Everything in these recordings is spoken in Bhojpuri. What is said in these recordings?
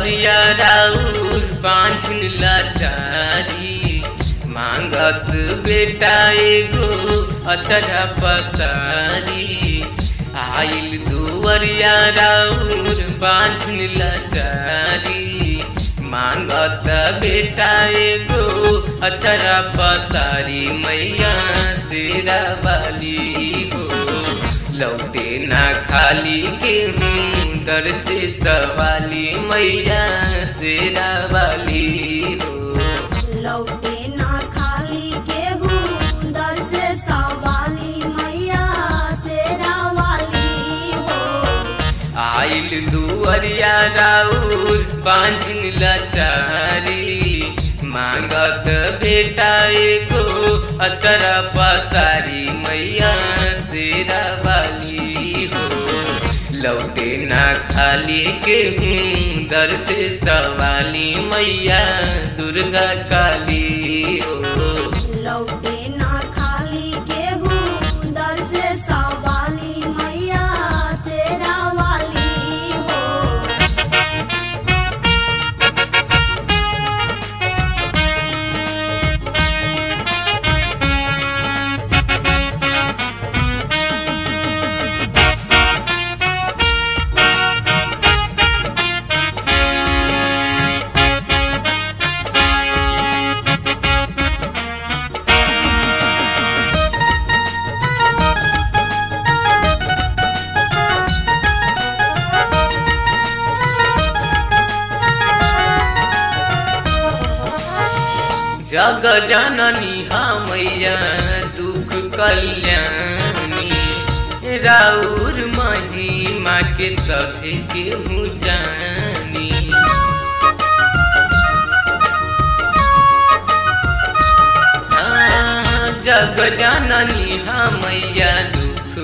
दुवरिया राउर बांझन लाचारी मांगत बेटा एगो अचरा पसारी आइल दुवरिया राउर बांझन लाचारी मांगत बेटा एगो अचरा पसारी मैया सिरा वाली हो लौटे ना खाली के हूँ दर से सवाली मैया सिरा वाली हो लौटे ना खाली केहू दर से सवाली मैया शेरा वाली हो आइल दुअरिया राउर बांझिन लाचारी मांगत बेटा एगो अतरा पसारी मैया सिरा वाली हो लौटे ना खाली के हूँ दर से सवाली मैया दुर्गा काली हो लौटे ना खाली केहू दर से सवाली मैया शेरा वाली हो जग जननी मैया दुख कल्याणी राउर महिमा के सभे केहू जानी हाँ, जग जननी मैया दुख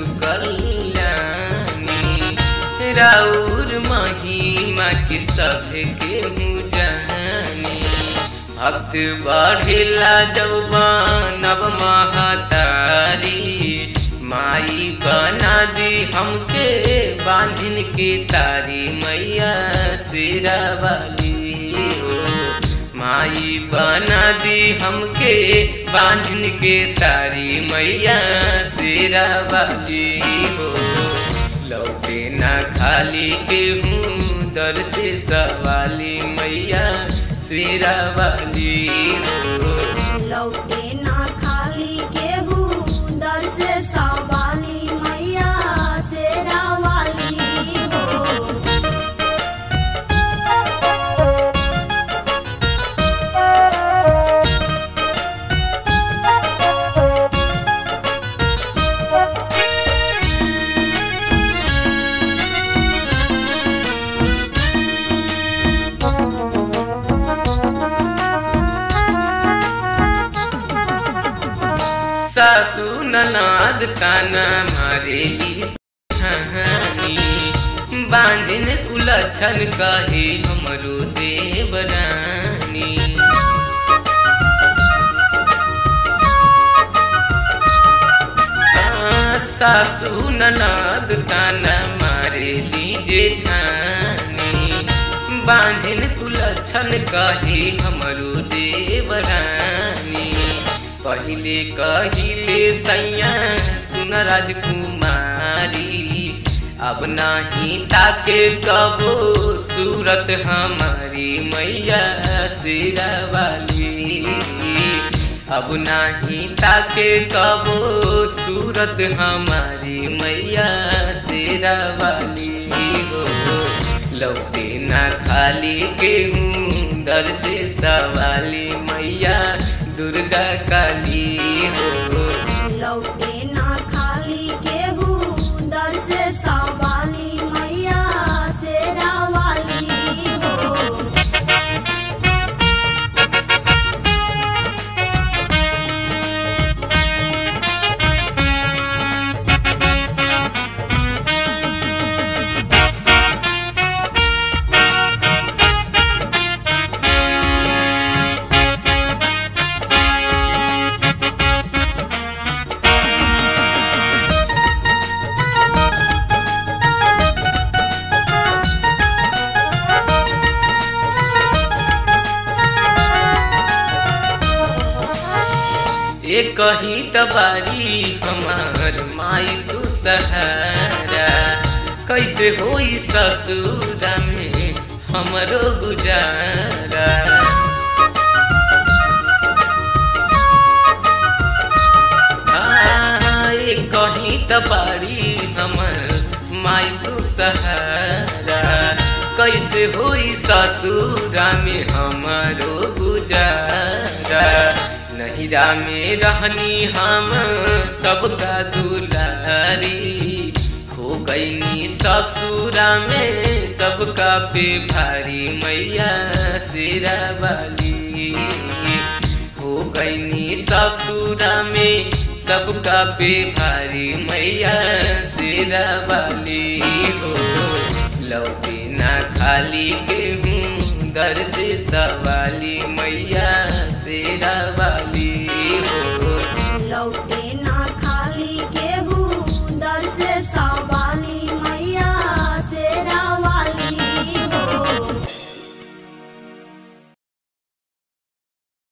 कल्याणी राउर महिमा के सभे केहू जानी भक्त बढ़ेला जब महतारी माई बना दी हमके बांधिन के तारी मैया सिरा वाली हो माई बना दी हमके बांधिन के तारी मैया सिरा वाली हो लौटे ना खाली के हूँ दर से सवाली मैया सिरा वाली हो लौटे ना खाली केहू दर से सवाली मैया शेरा वाली हो सासू ननाद ताना मारेली कहानी बांधिन उलझन कहे हमरो देवरानी हाँ, सासू ननाद ताना मारेली जेठानी बांधिन उलझन कहे हमरो देवरानी पहिले कहिले सैया सुन राजकुमारी अब नाही ताके कबो सूरत हमारी मैया सिरा वाली अब नाही ताके कबो सूरत हमारी मैया सिरा वाली हो लौटे ना खाली के हूँ दर से सवाली मैया दुर्गा काली हो लौटे ना खाली केहू दर से सवाली मैया शेरा वाली हो ये कहीं तबारी हमार माई तू सहारा कैसे होई ससुरा में हमरो गुजारा आ, ये कहीं तबारी हमर माई तू सहारा कैसे होई ससुरा में हमारो गुजारा नहिरा में रहनी हम सबका दुलारी हो गईनी ससुरा में सबका पे भारी मैया सिरा वाली हो गईनी ससुरा में सबका पे भारी मैया सिरा वाली हो लौटे ना खाली के हूँ दर से सवाली मैया सिरा वाली